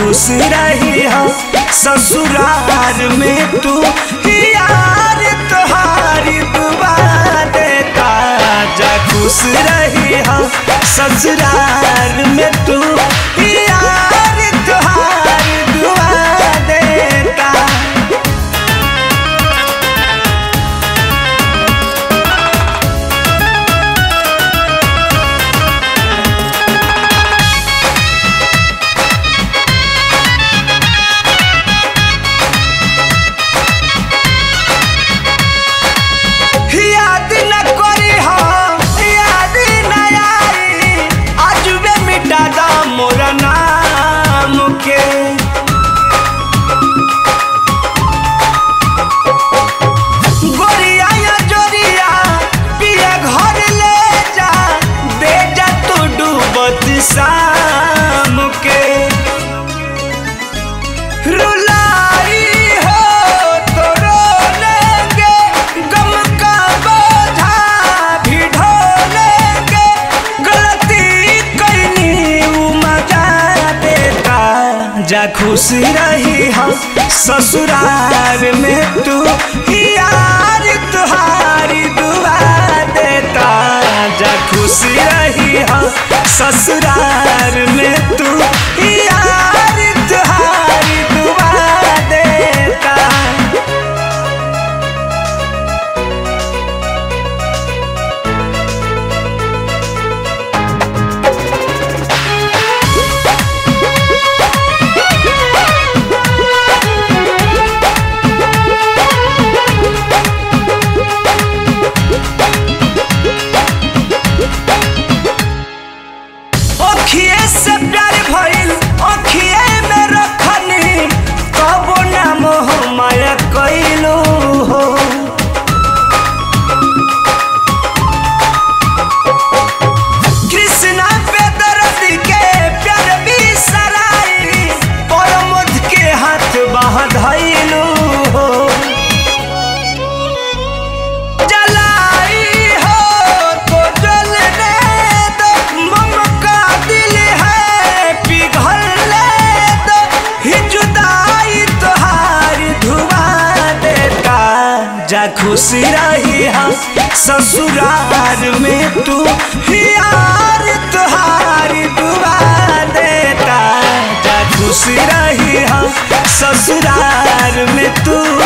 खुश रही हो ससुराल में तू यार तुहारी दुआ देता जा खुश रही हो ससुराल में तू यार तुहारी दुआ देता याद न करी हो याद न आई अजबे मिटा दा मोर नाम के गोरिया या जोरिया पिया घर ले जा दे जा तू डूबत शाम के रुलाई हो तो रोलेंगे गम का बोझा भी ढोलेंगे गलती करनी मजा देता जा खुश रही हम ससुराल में तू यार तुहारी दुआ देता जा खुश रही हम ससुराल में तू यार तुहारी दुआ देता अखिए से प्यार भइल अखिए में रखनी कबो ना मोह माया कइलू हो कृष्णा पे दर्द के प्यार भी सराई परमोद के हाथ बाह धइलू हो जलाई हो तो जलने दो मम का दिल है पिघलने दो ही जुदाई तुहारी धुआ देता जा खुश रही हम ससुराल में तू यार तुहारी दुआ देता जा खुश रही हम ससुराल में तू